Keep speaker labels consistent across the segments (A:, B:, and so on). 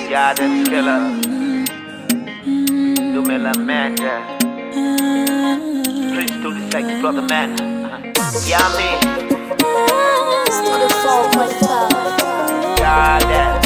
A: Garden killer. Dumela manager. Prince to the sex brother man. Yummy. Garden.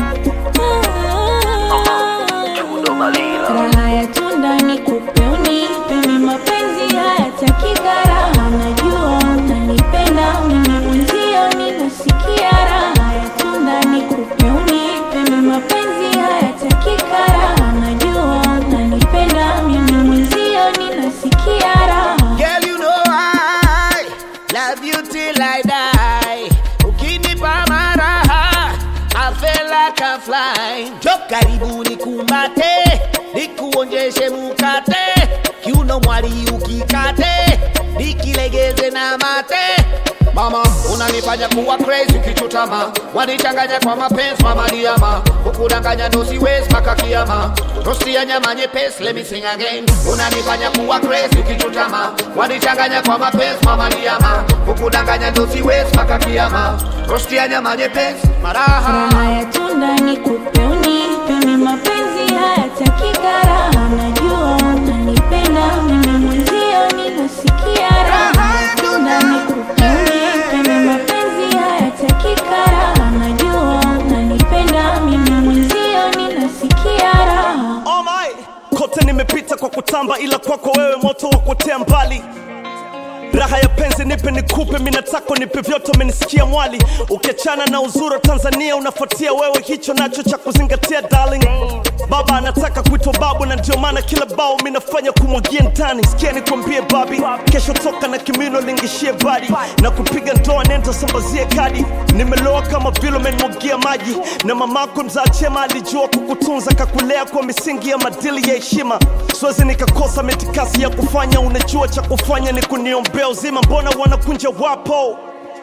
A: Uh-huh. Chudo Malila.
B: Raha ya tunda ni kupe unipe mimi mapenzi hayataki gharama najua unanipenda mimi mwenzio ninasikia raha ya tunda ni kupe unipe mimi mapenzi hayataki gharama najua unanipenda mimi mwenzio ninasikia raha
C: Girl, you know I love you till I die. Ukinipa maraha, I feel like I'm flying. Jo karibu nikumbate, nikuonjeshe mukate, kiuno mwali ukikate, nikilegeze na mate. Mama, unanifanya kuwa crazy ukichutama, wanichanganya kwa mapenzi mama diama, kukudanganya ndo siwezi mpaka kiama. Rosti ya nyama nyepesi, let me sing again. Unanifanya kuwa crazy ukichutama, wanichanganya kwa mapenzi mama diama, kukudanganya ndo siwezi mpaka kiama. Rosti ya nyama nyepesi, maraha
B: Raha ya tunda ni kupe unipe mimi mapenzi hayataki gharama najua unanipenda mimi mwenzio ninasikia raha ya tunda ni kupe unipe mimi mapenzi hayataki gharama najua unanipenda mimi mwenzio ninasikia raha
D: Oh my. Kote nimepita kwa kutamba, ila kwako wewe moto wa kuotea mbali. Raha ya penzi nipe nikupe, mimi nataka nipe vyote, umenisikia mwali. Ukiachana na uzuri wa Tanzania unafuatia wewe, hicho nacho cha kuzingatia darling. Baba anataka kuitwa babu, na ndio maana kila bao mimi nafanya kumwagia ndani. Sikia nikwambie babi, kesho toka na kimino lingishie badi na kupiga ndoa, nenda sambazie kadi. Nimeloa kama vile umenimwagia maji, na mamako mzaa chema alijua kukutunza, kakulea kwa misingi ya madili ya heshima. Siwezi nikakosa mitikasi ya kufanya, unajua cha kufanya ni kuniombea uzima. Mbona wanakunja wapo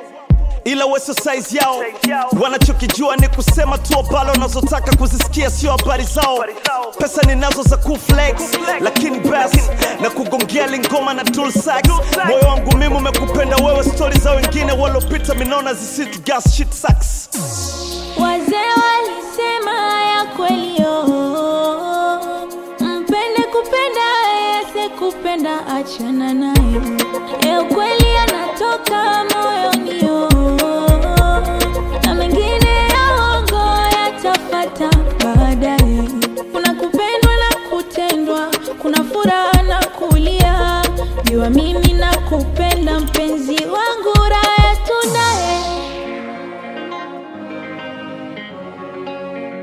D: ila weso size yao wanachokijua ni kusema tu abalo wanazotaka kuzisikia sio habari zao pesa ninazo za kuflex lakini bas na kugongea lingoma na tool sax moyo wangu mimi umekupenda wewe stori za wengine walopita minaona zisitu gas shit sucks
B: Wazee walisema ya kweli oh, mpende kupenda yese kupenda achana naye, e ukweli anatoka moyoni oh, na mengine ya uongo yatafata baadaye. Kuna kupendwa na kutendwa, kuna furaha